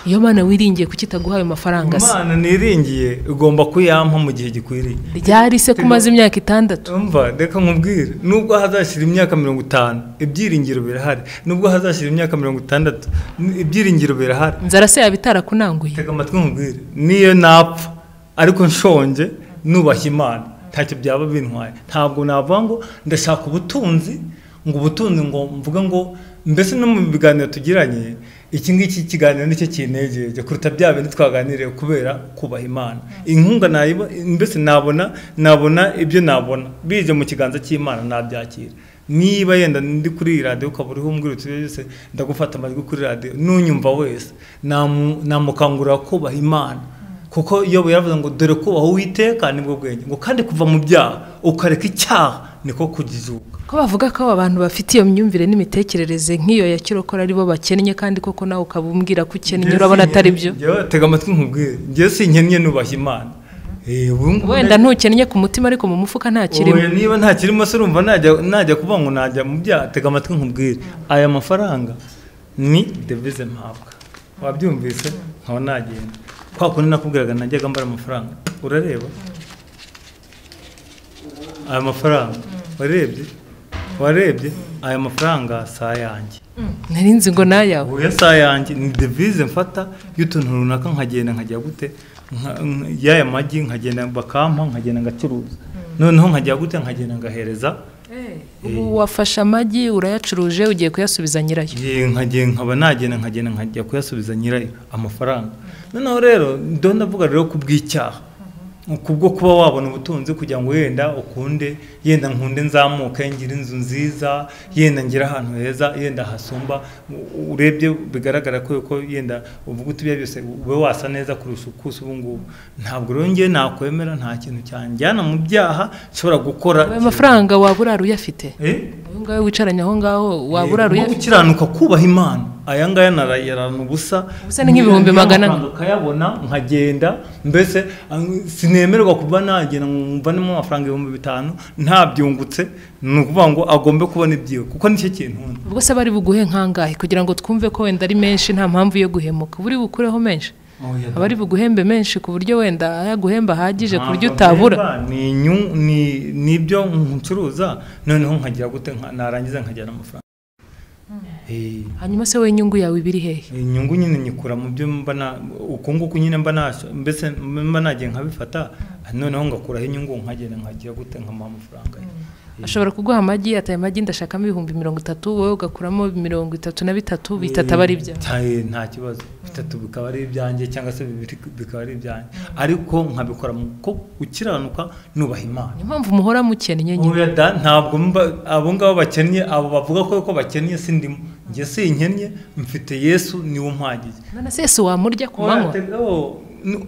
iyo mana wiringiye kuki itaguha ayo mafaranga se imana niringiye igomba kuyampa mu gihe gikwiriye ryari se ko umaze imyaka itandatu umva reka nkubwire nubwo hazashyira imyaka mirongo itanu ibyiringiro birahari nubwo hazashyira imyaka mirongo itandatu n- ibyiringiro birahari inzara se yaba itarakunanguye tega amatwi nkubwire niyo napfa ariko nshonje nubaha imana ntacyo byaba bintwaye ntabwo navuga ngo ndashaka ubutunzi ngo ubutunzi ngo mvuge ngo mbese no mu biganiro tugiranye iki ngiki kiganiro nicyo kinejeje kuruta bya bindi twaganiriye kubera kubaha imana inkunga nayiba mbese nabona nabona ibyo nabona bije mu kiganza cy'imana nabyakira niba yenda ndi kuri iyi radiyo ukaba uriho umbwira uti byose ndagufata amajwi kuri radiyo n'unyumva wese namu- namukangurira kubaha imana kuko iyo yaravuze ngo dore kubaha uwiteka nibwo bwenge ngo kandi kuva mu byaha ukareka icyaha niko kujijuka ko bavuga ko abo bantu bafite iyo myumvire n'imitekerereze nk'iyo ya kirokora aribo bakennye kandi koko nawe ukaba umbwira ko ukennye urabona atari byo Njyewe tega amatwi nkubwire njyewe sinkennye nubaha imana Eh, ubu ngubu wenda ntukennye ku mutima ariko mu mufuka ntakirimo Oya, niba nta kirimo se urumva najya najya kuvuga ngo najya mu byaha tega amatwi nkubwire aya mafaranga ni devize mpabwa wabyumvise nkaba nagenda kwa kundi nakubwiraga najyaga mbara amafaranga urareba aya mafaranga warebye warebye aya mafaranga si ayanjye nari nzi ngo nayawe ubu saha yanjye ni devize mfata y'utuntu runaka nkagenda nkajya gute nka- nka- y'aya magi nkagenda bakampa nkagenda ngacuruza noneho nkajya gute nkagenda ngahereza ubu wafashe amagi urayacuruje ugiye kuyasubiza nyirayo Ye, nkagenda nkaba nagenda nkagenda nkajya kuyasubiza nyirayo amafaranga noneho rero ndo ndavuga rero ku bw'icyaha kubwo kuba wabona ubutunzi kugira ngo yenda ukunde yenda nkunde nzamuke ngira inzu nziza yenda ngira ahantu heza yenda hasumba u- urebye bigaragara ko yuko yenda uvuga uti ibyo byose ube wasa neza kurusha uko usa ubu ngubu ntabwo rero njye nakwemera nta kintu cyanjyana mu byaha nshobora gukora ayo mafaranga waba urara uyafite Eh? uyu ngawe wicaranye aho ngaho waba Eh, urara no uyafite gukiranuka kubaha imana aya ngaya narayarana ubusa Ubusa ni nk'ibihumbi Niyo magana ane. mafaranga akayabona nkagenda mbese ang- sinemerwa kuba nagenda ngo mvanemo amafaranga ibihumbi bitanu ntabyungutse ni ukuvuga ngo agombe kubona ibyiwe kuko nicyo kintu nkunda ubwo se bari buguhe nkangahe kugira ngo twumve ko wenda ari menshi nta mpamvu yo guhemuka buri bukureho menshi Oya da. abari buguhembe menshi ku buryo wenda yaguhemba ahagije ku buryo Ntabwo utabura mpemba, ni inyu- ni- ni ibyo ncuruza noneho nkagira gute nka- narangiza nkajyana amafaranga Eh, hanyuma se wowe inyungu yawe ibiri hehe inyungu nyine nyikura mu byo mba na uku nguku nyine mba nasho mbese mba nagiye nkabifata noneho ngakuraho inyungu nkagenda nkagira gute nkamuha amafaranga ye ashobora kuguha amagi ataye amagi ndashakamo ibihumbi mirongo itatu wowe ugakuramo mirongo itatu na bitatu bitatu aba ari ibyawe Eh, nta kibazo bitatu bikaba ari ibyanjye cyangwa se bibiri bikaba ari ibyanjye ariko nkabikora mu ko gukiranuka nubaha imana niyo mpamvu muhora mukennye nyine Oya da ntabwo mba abo ngabo bakennye abo bavuga ko ko bakennye sindimo njye sinkennye mfite yesu niwe umpagize none se si wamurya ku manywa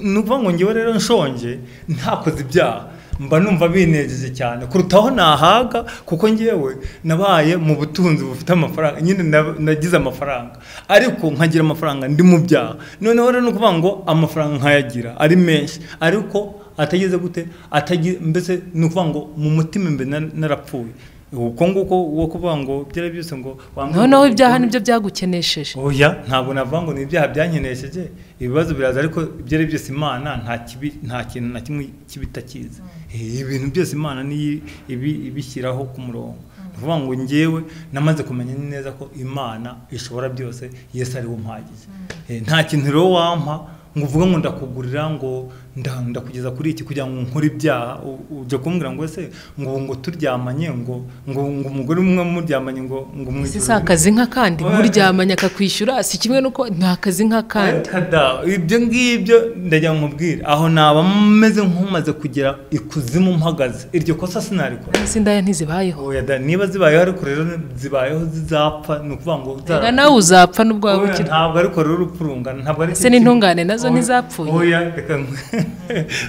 nuva ngo ngewe rero nshonje ntakoze ibyaha mba numva binejeje cyane kurutaho nahaga kuko ngewe nabaye mu butunzi bufite amafaranga nyine na- nagize amafaranga ariko nkagira amafaranga ndi mu byaha noneho rero ni ukuvuga ngo amafaranga nkayagira ari menshi ariko atageze gute atagi- mbese ni ukuvuga ngo mu mutima imbere na- narapfuye uko nguko wo kuvuga ngo byari byose ngo wambwira- noneho ibyaha nibyo byagukenesheje oya ntabwo navuga ngo ni ibyaha byankenesheje ibibazo biraza ariko ibyo ari byose imana nta kibi nta kintu na kimwe kibitakiza ibintu byose imana niyo ibi- ibishyiraho ku murongo ni ukuvuga ngo ngewe namaze kumenya neza ko imana ishobora byose yesu ari we umpagije Eh, nta kintu rero wampa ngo uvuge ngo ndakugurira ngo nda- ndakugeza kuri iki kugira ngo nkore ibyaha u- ujya kumbwira ngo ese ngo ubu ngo turyamanye ngo ngo ngo umugore umwe muryamanye ngo ngo si mwijoro si akazi nka kandi Oya. muryamanya akakwishyura si kimwe n'uko ni akazi nka kandi Kada, ibyo ngibyo ndajya nkubwira aho naba meze nk'umaze kugera ikuzimu mpagaze iryo kosa sinarikora Ese indaya ntizibayeho oya da niba zibayeho ariko rero zibayeho zizapfa ni ukuvuga ngo zara- reka nawe uzapfa n'ubwo waba Oya, ukiri ntabwo ariko rero urupfu rungana ntabwo ari Ese n'intungane nazo Oya, ntizapfuye? oya reka nkwe-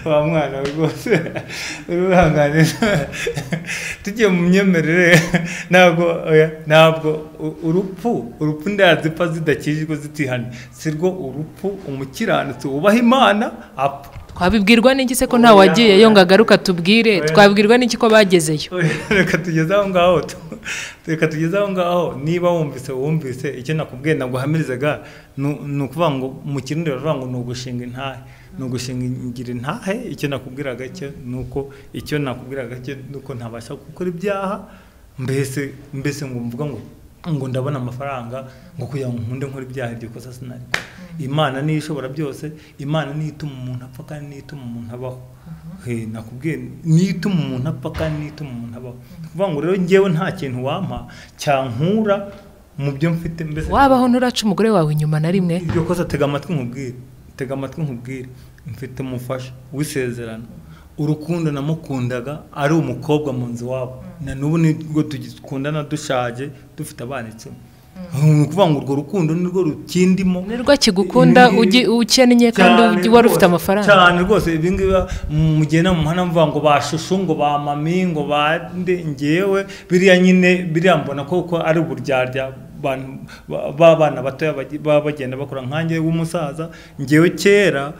wa mwana we rwose urihangane tugiye mu myemerere ntabwo oya ntabwo u- urupfu urupfu ndazipfa zidakijwe zitihanye si rwo urupfu umukiranutsi wubaha imana apfa twabibwirwa n'iki se ko nta Oya. wagiyeyo ngo agaruka tubwire Oya. twabibwirwa n'iki ko bagezeyo reka tugeze aho ngaho tu- reka tugeze aho ngaho niba wumvise wumvise icyo nakubwiye naguhamirizaga nu- ni ukuvuga ngo mu kirundi baravuga ngo ni ugushinga intahe ni ugushingira intahe icyo nakubwiraga cyo ni uko icyo nakubwiraga cyo ni uko ntabasha gukora ibyaha mbese mbese ngo mvuga ngo ngo ndabona amafaranga ngo kugira ngo nkunde nkore ibyaha iryo kosa sinarikora imana niyo ishobora byose imana niyo ituma umuntu apfa kandi niyo ituma umuntu abaho he nakubwiye niyo ituma umuntu apfa kandi niyo ituma umuntu abaho ni ukuvuga ngo rero ngewe nta kintu wampa cyankura mu byo mfite mbese wabaho nturaca umugore wawe inyuma na rimwe iryo kosa tega amatwi nkubwire tega amatwi nkubwire mfite umufasha w'isezerano urukundo namukundaga ari umukobwa mu nzu wabo na n'ubu nibwo tugikundana dushaje dufite abana icumi ni ukuvuga ngo urwo rukundo nirwo rukindimo nirwo akigukunda Ibi ugi- ngibi- ukennye kandi cyane ugi- wari rwose, ufite amafaranga cyane rwose ibi ngibi mugenda mu muhanda muvuga ngo ba shushu ngo ba mami ngo ba nde ngewe biriya nyine biriya mbona koko ari uburyarya abantu ba- b'abana batoya bagi- baba bagenda bakora nkange w'umusaza ngewe kera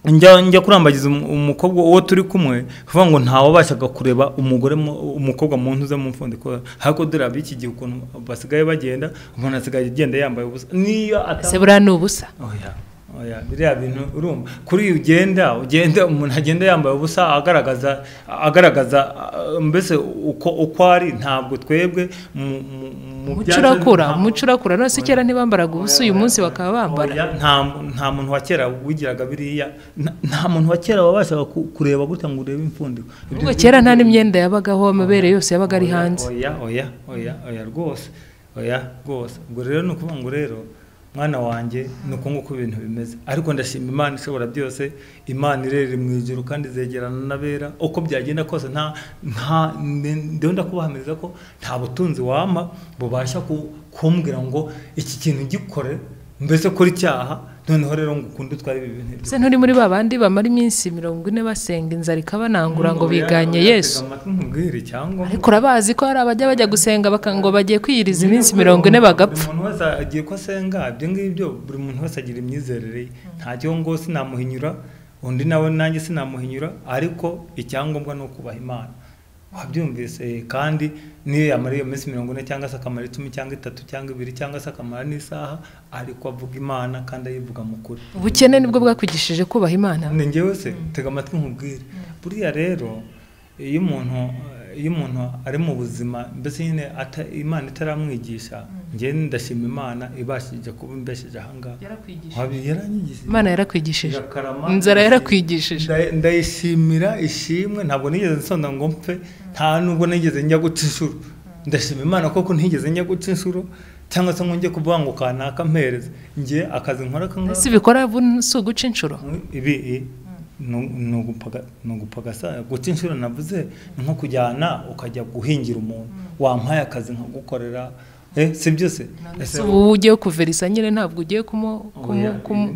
njya njya kurambagiza umu- umukobwa uwo turi kumwe kuvuga ngo ntawabashaga kureba umugore mu- umukobwa mu ntuza mu mfundi ko ariko dore ab'iki gihe ukuntu basigaye bagenda umuntu asigaye agenda yambaye ubusa niyo ese ata buriya ni ubusa oya oya biriya bintu urumva kuri iyo ugenda ugenda umuntu agenda yambaye ubusa agaragaza agaragaza ah, mbese uko uko ari ntabwo twebwe mu- mu- mu umuco byacu- urakura ntabwo- umuco urakura none se kera ntibambaraga ubusa uyu munsi bakaba bambara Oya, nta mu- nta muntu wa kera wigiraga biriya nta- nta muntu wa kera wabashaga ku- kureba gutya ngo urebe impfundiko Ibyo- ubwo kera nta n'imyenda yabagaho amabere yose yabaga ari Oya, hanze oya oya oya oya rwose oya rwose ubwo rero ni ukuvuga ngo rero mwana wanjye ni uko nguko ibintu bimeze ariko ndashima imana ishobora byose imana irerera mu ijoro kandi zegerana n'abera uko byagenda kose nta nta ndeho ndakubahamiriza ko nta butunzi wampa bubasha ku- kumbwira ngo iki kintu gikore mbese kora icyaha noneho rero ngo ukunde utware ibi bintu se nturi muri ba bandi bamara iminsi mirongo ine basenga inzara ikabanangura ngo biganye yesu nkubwire cyangwa ariko urabazi ko hari abajya bajya gusenga baka- ngo bagiye kwiyiriza iminsi mirongo ine bagapfa buri muntu wese agiye ko asenga ibyo ngibyo buri muntu wese agira imyizerere ye ntacyo ngo sinamuhinyura undi nawe nanjye sinamuhinyura ariko icyangombwa ni ukubaha imana wabyumvise eh, kandi niyo yamara iyo minsi mirongo ine cyangwa se akamara icumi cyangwa itatu cyangwa ibiri cyangwa se akamara n'isaha ariko avuga imana kandi ayivuga mu kuri ubukene nibwo bwakugishije kubaha imana ni njyewe se tega amatwi nkubwire buriya rero iyo umuntu iyo umuntu ari mu buzima mbese nyine ata- imana itaramwigisha njye ndashima imana ibashije kuba imbesheje ahangaha Wabi- yaranyigishije imana yarakwigishije Irakarama. inzara yarakwigishije Nda- ndayishimira ishimwe ntabwo nigeze nsonda ngo mpfe nta nubwo nigeze njya guca inshuro ndashima imana koko ntigeze njya guca inshuro cyangwa se ngo njye kuvuga ngo kanaka mpereze njye akazi nkora kangahe si bikora vuba si uguca inshuro ibi i- nu- ni ugupaga- ni ugupagasa guca inshuro navuze ni nko kujyana ukajya guhingira umuntu wampaye akazi nkagukorera eh, si byose Ese ubu ugiye kuverisa nyine ntabwo ugiye kumu kumu kumu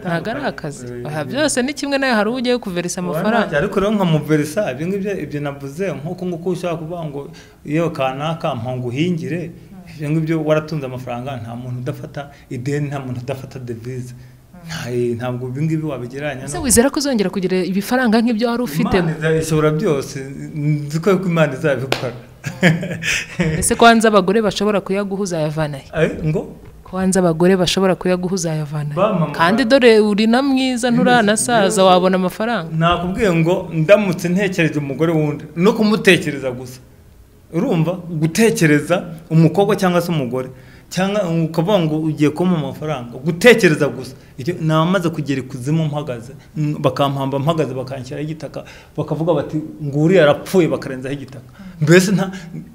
ntabwo ari akazi aha byose ni kimwe nawe hari uwo ugiye kuverisa amafaranga ariko rero nkamuverisa ibyo ngibyo ibyo navuze nk'uko nguko ushaka kuvuga ngo iyo kanaka mpanguhingire ibyo ngibyo waratunze amafaranga nta muntu udafata ideni nta muntu udafata devize Nta- ntabwo ibi ngibi wabigereranya ese wizera ko uzongera kugira ibifaranga nk'ibyo wari ufite Imana iza- ishobora byose nzi ko ko imana izabikora ese ko hanze abagore bashobora kuyaguha uzayavanahe Eh, ngo ko hanze abagore bashobora kuyaguha uzayavanahe Ba mama, kandi dore uri na mwiza nturanasaza wabona amafaranga nakubwiye ngo ndamutse ntekereje umugore wundi no kumutekereza gusa urumva gutekereza umukobwa cyangwa se umugore cyangwa ukavuga ngo ugiye kumpa amafaranga gutekereza gusa icyo namaze kugera ikuzimu mpagaze mm, bakampamba mpagaze bakanshyiraho igitaka bakavuga bati nguriya arapfuye bakarenzaho igitaka mbese nta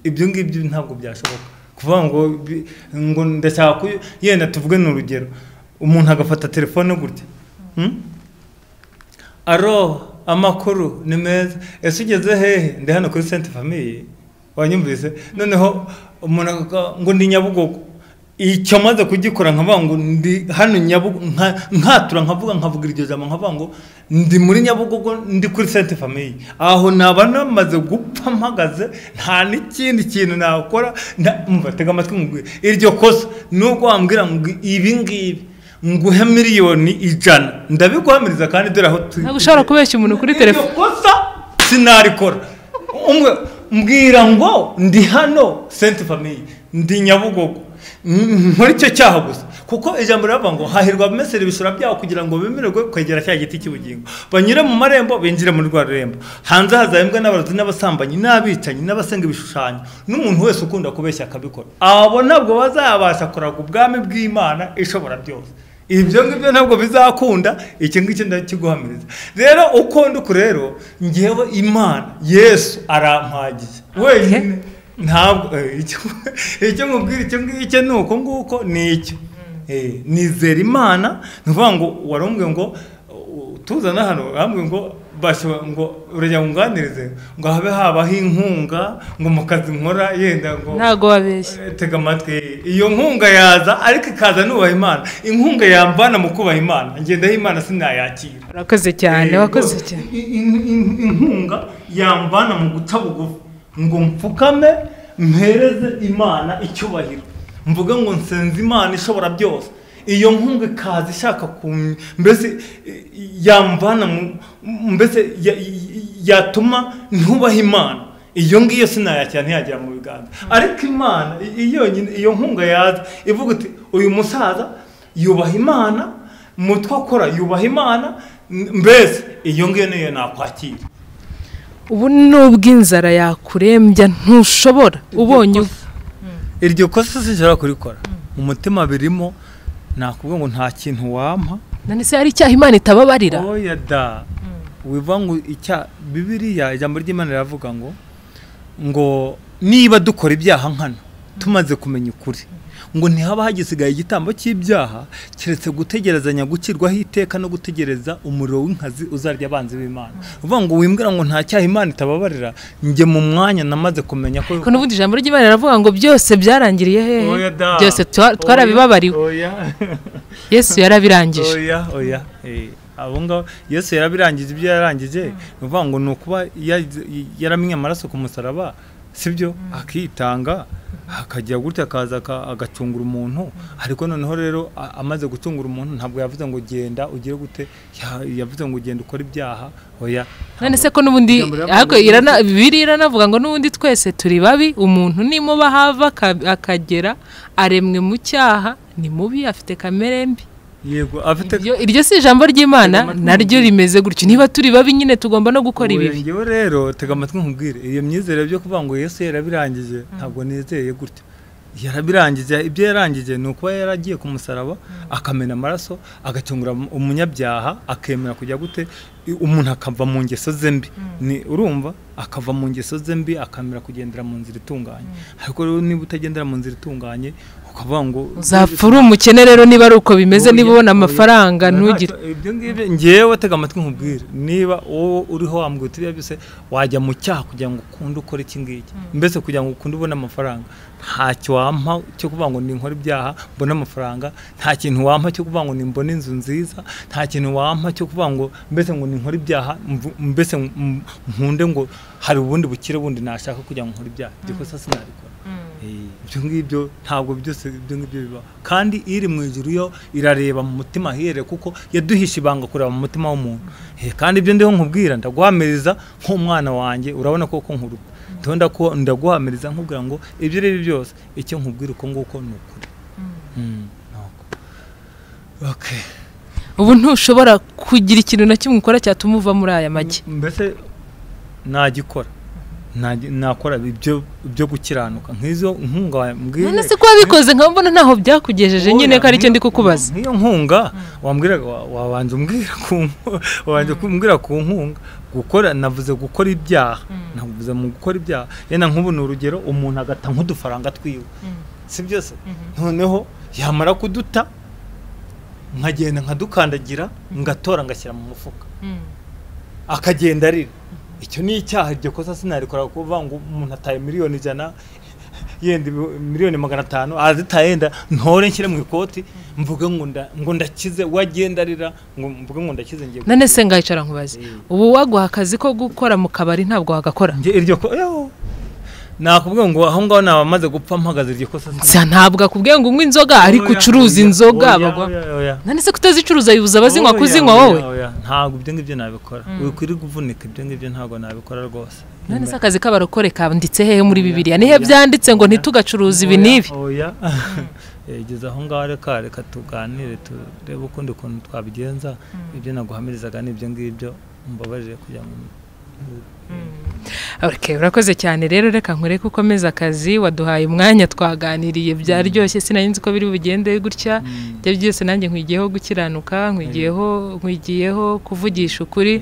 ibyo ngibyo ntabwo byashoboka kuvuga ngo bi- ngo ndashaka kuyu- yenda tuvuge ni urugero umuntu agafata telefone gutya Hmm? aro amakuru ni meza ese ugeze hehe ndi hano kuri senti famiye wanyumvise noneho umuntu akavuga ngo ndi nyabugogo icyo maze kugikora nkavuga ngo ndi hano nyabugogo nkatura nkavuga nkavuga iryo jambo nkavuga ngo ndi muri nyabugogo ndi kuri senti famiye aho naba namaze gupfa mpagaze nta n'ikindi kintu nakora nta- umva tega amatwi nkubwire iryo kosa nubwo wambwira ngo ibi ngibi nguhe miliyoni ijana ndabiguhamiriza kandi dore aho tu ntabwo ushobora kubeshya umuntu kuri telefone iryo kosa sinarikora umwe mbwira ngo ndi hano senti famiye ndi nyabugogo Mm, nkore icyo cyaha gusa kuko ijambo riravuga ngo hahirwa abamesera ibishura byabo kugira ngo bemererwe kwegera cya giti cy'ubugingo banyure mu marembo binjire muri rwa rurembo hanze hazahembwa n'abarozi n'abasambanyi n'abicanyi n'abasenga ibishushanyo n'umuntu wese ukunda kubeshya akabikora abo ntabwo bazabasha kuraga ubwami bw'imana ishobora byose ibyo ngibyo ntabwo bizakunda iki ngiki ndakiguhamiriza rero uko ndi uku rero ngewe imana yesu arampagiye wenyine ntabwo eh, icyo- icyo nkubwira icyo ngicyo ni uko nguko ni icyo Eh, nizera imana ni ukuvuga ngo warumbwe ngo u- tuzana hano bambwe ngo bashobora ngo urajya ngunganirize ngo habe habaho inkunga ngo mu kazi nkora yenda ngo ntabwo wabeshya Eh, tega amatwi iyo nkunga yaza ariko ikaza nubaha imana inkunga yambana mu kubaha imana ngendaho imana sinayakira urakoze cyane Eh, wakoze rwose, cyane in- in- in- inkunga yambana mu guca bugufi ngo mpfukame mpereze imana icyubahiro mvuge ngo nsenze imana ishobora byose iyo nkunga ikaza ishaka ku mbese eh, yambana mu- mbese ya- yatuma ntubaha imana iyo ngiyo sinayakira ntiyagera mu biganza ariko imana i- i- yonyine iyo nkunga yaza ivuga iti uyu musaza yubaha imana mu two akora yubaha imana m- mbese iyo ngiyo niyo nakwakira ubu ni ubw'inzara yakurembya ntushobora ubonye ubu iryo kosa sinshobora kurikora umutima birimo nakubwira ngo nta kintu wampa none se hari icyaha imana itababarira oya da wivuga ngo icya bibiriya ijambo ry'imana riravuga ngo ngo niba dukora ibyaha nkana tumaze kumenya ukuri ngo ntihaba hagisigaye igitambo cy'ibyaha keretse gutegerezanya gukirwaho iteka no gutegereza umuriro w'inkazi uzarya abanzi b'imana uvuga ngo wimbwira ngo nta cyaha imana itababarira njye mu mwanya namaze kumenya ko ko n'ubundi ijambo ry'imana riravuga ngo byose byarangiriye hehe Oya da. byose twa- Oya, twarabibabariwe oya. yesu yarabirangije oya oya eh, abo ngabo yesu yarabirangije ibyo yarangije ni ukuvuga ngo ni ukuba ya- yaramye amaraso ku musaraba sibyo akitanga akajya gutya akaza aka- agacungura umuntu ariko noneho rero a- amaze gucungura umuntu ntabwo yavuze ngo genda ugire gute ya- yavuze ngo genda ukore ibyaha oya none se ko n'ubundi Ijambo riravuga ahubwo ngo- irana- bibiri iranavuga ngo n'ubundi twese turi babi umuntu nimuba hava aka- akagera aremwe mu cyaha ni mubi afite kamere mbi yego afite Iryo- iryo si ijambo ry'imana naryo rimeze gutyo niba turi babi nyine tugomba no gukora Ubu ibibi njyewe rero tega amatwi nkubwire iyo myizere byo kuvuga ngo yesu yarabirangije ntabwo nizeye gutya yarabirangije ibyo yarangije ni ukuba yaragiye ku musaraba akamena amaraso agacungura umu- umunyabyaha akemera kujya gute i- umuntu akava mu ngeso ze mbi ni urumva akava mu ngeso ze mbi akamera kugendera mu nzira itunganye ariko rero niba utagendera mu nzira itunganye ukavuga ngo uzapfa uri umukene rero niba ari uko bimeze Oya, niba ubona oya. amafaranga Oya, ntugire ntacyo- ibyo ngibyo ngewe tega amatwi nkubwire niba wowe uriho wambwira uti biriya byose wajya mu cyaha kugira ngo ukunde ukore iki ngiki mbese kugira ngo ukunde ubone amafaranga ntacyo wampa cyo kuvuga ngo ninkore ibyaha mbone amafaranga nta kintu wampa cyo kuvuga ngo nimbone inzu nziza nta kintu wampa cyo kuvuga ngo mbese ngo ninkore ibyaha mvu- mbese m- nkunde ngo hari ubundi bukire bundi nashaka kugira ngo nkore ibyaha ibyo kosa sinabikora Eh, ibyo ngibyo ntabwo byose ibyo ngibyo bibaho kandi iri mu ijuru yo irareba mu mutima ahihere kuko yaduhishe ibanga kureba mu mutima w'umuntu Eh, kandi ibyo ndiho nkubwira ndaguhamiriza nk'umwana wanjye urabona koko nkuruta ndiho ndaku- ndaguhamiriza nkubwira ngo ibyo ari byo byose icyo nkubwira uko nguko ni ukuri Mm, ni uko. Okay. ubu ntushobora kugira ikintu na kimwe ukora cyatuma uva muri aya make mbese nagikora Nagi- nakora ibyo byo gukiranuka nk'izo nkunga mbwire none se ko wabikoze nkaba mbona ntaho byakugejeje Oya, nyine ko aricyo ndi nk'iyo- kukubaza nk'iyo nkunga wambwiraga wa- wabanza umbwira ku nku- wabanza kumbwira ku nkunga gukora navuze gukora ibyaha navuze mu gukora ibyaha yenda nk'ubu ni urugero umuntu agata nk'udufaranga twiwe si byose noneho yamara kuduta nkagenda nkadukandagira ngatora ngashyira mu mufuka akagenda arira icyo ni icyaha iryo kosa sinarikora kuvuga ngo umuntu ataye miliyoni ijana yenda ibi- miliyoni magana atanu azitaye yenda ntore nshyire mu ikoti mvuge ngo nda- ngo ndakize we agenda arira ngo mvuge ngo ndakize ngiye none se ngayicara nkubaze Eh. ubu waguha akazi ko gukora mu kabari ntabwo wagakora Njye iryo ko yo nakubwiye ngo aho ngaho naba maze gupfa mpagaze iryo kosa Nsa ntabwo akubwiye ngo unywe inzoga ariko ucuruza inzoga bagwa none se kutazicuruza bibuza abazinywa kuzinywa wowe ntabwo ibyo ngibyo nabikora wikwiriye kuvunika ibyo ngibyo ntabwo nabikora rwose none se akazi k'abarokore kanditse hehe muri bibiliya nihe byanditse ngo ntitugacuruze ibi n'ibi oya yageze aho ngaho reka reka tuganire turebe ukundi kuntu twabigenza ibyo naguhamirizaga ni ibyo ngibyo mbabarire kugira ngo Okay, urakoze cyane rero reka nkore ko ukomeza akazi waduhaye umwanya twaganiriye byaryoshye sinari ko biri bugende gutya ibyo byose nanjye nkwigiyeho gukiranuka nkwigiyeho nkwigiyeho kuvugisha ukuri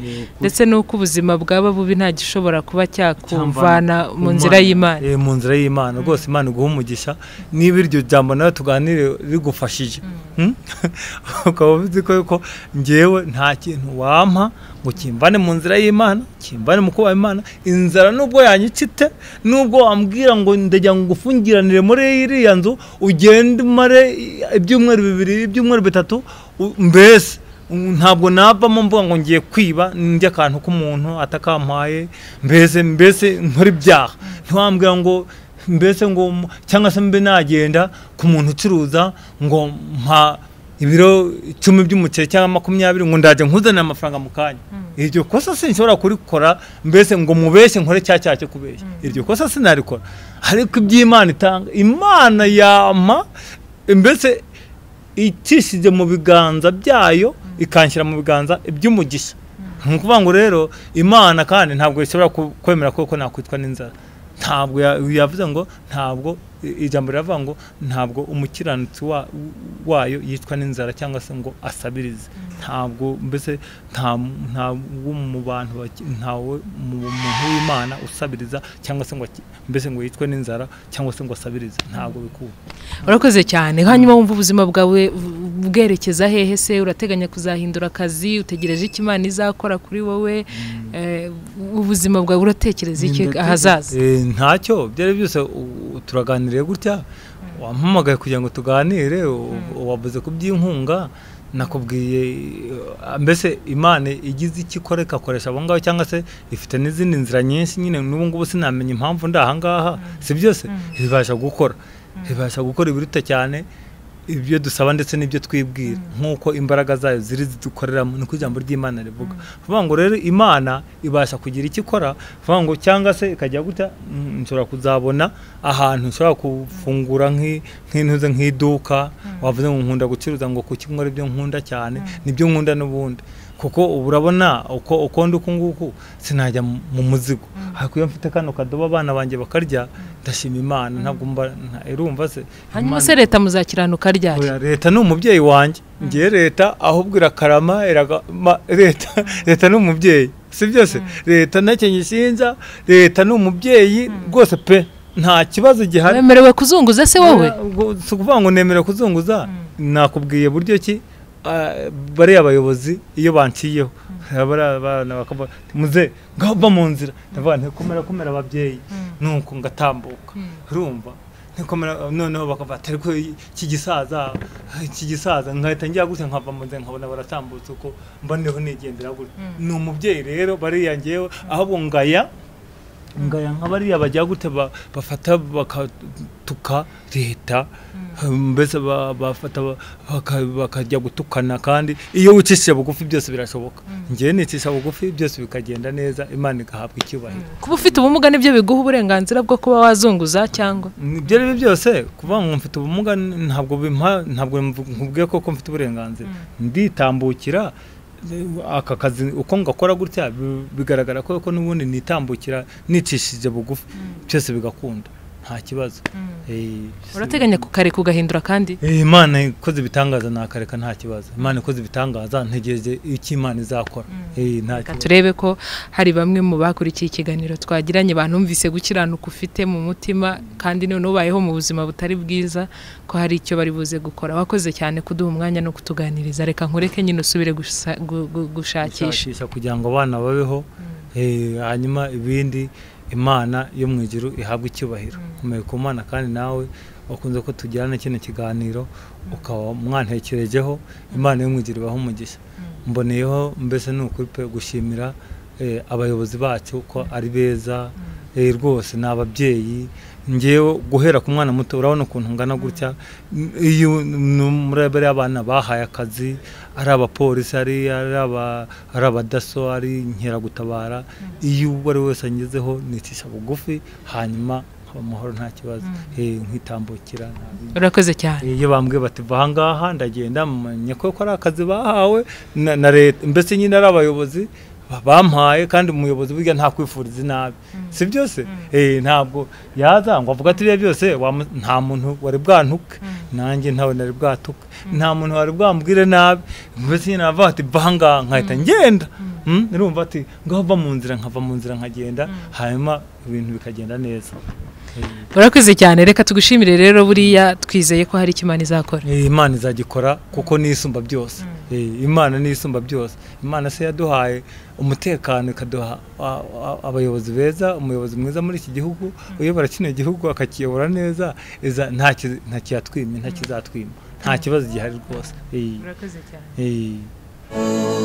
ndetse n'uko ubuzima bwaba bubi nta gishobora kuba cyakuvana mu nzira y'imana Eh, mu nzira y'imana rwose imana iguha umugisha niba iryo jambo nawe tuganire rigufashije Hmm? ukaba uzi ko yuko ngewe nta kintu wampa ngo kimbane mu nzira y'imana kimbane mu kubaha imana inzara nubwo yanyicite nubwo wambwira ngo ndajya ngufungiranire muri iriya nzu ugende umare ibyumweru bibiri ibyumweru bitatu u- mbese ntabwo navamo mvuga ngo ngiye kwiba ndya akantu k'umuntu atakampaye mbese mbese nkora ibyaha ntiwambwira ngo mbese ngo m- cyangwa se mbe nagenda ku muntu ucuruza ngo mpa ibiro icumi by'umuceri cyangwa makumyabiri ngo ndajya nkuzanira amafaranga mu kanya iryo kosa sinshobora kurikora mbese ngo mubeshye nkore cya cyaha cyo kubeshya iryo kosa sinarikora ariko iby'imana itanga imana yampa mbese itishije mu biganza byayo ikanshyira mu biganza iby'umugisha ni ukuvuga ngo rero imana kandi ntabwo ishobora ku- kwemera ko ko nakwitwa n'inzara ntabwo ya- yavuze ngo ntabwo ijambo riravuga ngo ntabwo umukiranutsi wa- wayo yicwa n'inzara cyangwa se ngo asabirize ntabwo mbese nta nta wo mu bantu baki- ntawe mu muntu w'imana usabiriza cyangwa se ngo aki- mbese ngo yicwe n'inzara cyangwa se ngo asabirize ntabwo bikuba urakoze cyane hanyuma wumva ubuzima bwawe bu- bwerekeza hehe se urateganya kuzahindura akazi utegereje icyo imana izakora kuri wowe eh, ubuzima bwawe uratekereza iki Ndatekereza- ahazaza Eh, ntacyo byari byose u- turaganiriye gutya wampamagaye kugira ngo tuganire u- wabuze kubyinkunga nakubwiye eh, mbese imana igize icyo ikora ikakoresha abo ngabo cyangwa se ifite n'izindi nzira nyinshi nyine n'ubu ngubu sinamenya impamvu ndi aha ngaha si byose ibasha gukora ibasha gukora ibiruta cyane ibyo dusaba ndetse n'ibyo twibwira nk'uko imbaraga zayo ziri zidukoreramo niko ijambo ry'imana rivuga vuga ngo rero imana ibasha kugira icyo ikora vuga ngo cyangwa se ikajya gutya mm, nshobora kuzabona ahantu nshobora gufungura nk'i- nk'intuze nk'iduka wavuze ngo nkunda gucuruza ngo kuki nkora ibyo nkunda cyane nibyo nkunda n'ubundi kuko ubu urabona uko uko ndi uku nguku sinajya mu- mu muzigo ariko iyo mfite kano kadobo abana banjye bakarya ndashima imana ntabwo mba nta- irumva se hanyuma Imana- se leta muzakiranuka ryari Oya, leta ni umubyeyi wanjye ngiye leta ahubwo irakarama iragama- leta leta ni umubyeyi si byose leta ntacyo nyishinja leta ni umubyeyi rwose pe nta kibazo gihari wemerewe kuzunguza se wowe Oya, ubwo si ukuvuga ngo nemerewe kuzunguza nakubwiye buryo ki ah, bariya abayobozi iyo banciyeho bariya bana bakavuga bati, muze ngaho va mu nzira ndavuga nti komera komera ababyeyi nuko ngatambuka urumva ntikomera noneho bakavuga ati ariko iki gisaza iki gisaza nkahita njya gutya nkava mu nzira nkabona baratambutse uko mba ndiho nigendera gutya ni umubyeyi rero bariya ngewe ahubwo ngaya ngaya nka bariya bajya gute ba- bafata bakatuka leta mbese ba- bafata ba- baka- bakajya gutukana kandi iyo wicishije bugufi byose birashoboka ngewe nicisha bugufi byose bikagenda neza imana igahabwa icyubahiro kuba ufite ubumuga nibyo biguha uburenganzira bwo kuba wazunguza cyangwa ibyo ari byo byose kuvuga ngo mfite ubumuga ntabwo bimpa ntabwo nkubwiye koko mfite uburenganzira nditambukira eh, aka kazi uko ngakora gutya bi- bigaragara ko ko n'ubundi nitambukira nicishije bugufi byose bigakunda nta kibazo Eh, urateganya kukareka ugahindura kandi Eh, imana ikoze ibitangaza nakareka nta kibazo imana ikoze ibitangaza ntegereje icyo imana izakora Eh, nta Reka kibazo turebe ko hari bamwe mu bakurikiye ikiganiro twagiranye banumvise gukiranuka ufite mu mutima kandi none ubayeho mu buzima butari bwiza ko hari icyo bari buze gukora wakoze cyane kuduha umwanya no kutuganiriza reka nkureke nyine usubire gusa- gu- gu- gushakisha gushakisha kugira ngo abana babeho eh, hanyuma ibindi imana yo mu ijuru ihabwe icyubahiro nkomeye ku mana kandi nawe wakunze ko tugirana kino kiganiro ukaba mwantekerejeho imana yo mu ijuru ibaho umugisha mboneyeho mbese ni ukuri pe gushimira eh, abayobozi bacu ko ari beza eh, rwose ni ababyeyi ngewe guhera ku mwana muto urabona ukuntu ngana gutya N- iyo murabere abana bahaye akazi ari abapolisi ari ari aba- ari abadaso ari inkeragutabara iyo uwo ari we wese angezeho nicisha bugufi hanyuma nkaba amahoro nta kibazo Eh, nkitambukira nta bindi. urakoze cyane iyo bambwiye bati va ahangaha ndagenda mumenya ko ko ari akazi bahawe na na leta mbese nyine ari abayobozi ba- bampaye kandi umuyobozi burya ntakwifuriza inabi si byose Eh, ntabwo yaza ngo avuga ati biriya byose wamu- nta muntu wari bwantuke nanjye ntawe nari bwatuke nta muntu wari bwambwire nabi mbese nyine aravuga ati va ahangaha nkahita ngenda Mm, urumva ati ngaho va mu nzira nkava mu nzira nkagenda hanyuma ibintu bikagenda neza Eh. urakoze cyane reka tugushimire rero buriya twizeye ko hari icyo imana izakora Eh, imana izagikora kuko ni isumba byose Eh, imana ni isumba byose imana se yaduhaye umutekano ikaduha a- a- abayobozi beza umuyobozi mwiza muri iki gihugu uyobora kino gihugu akakiyobora neza iza- nta ki- nta kiyatwima nta kizatwima nta kibazo gihari rwose Eh, urakoze cyane eh.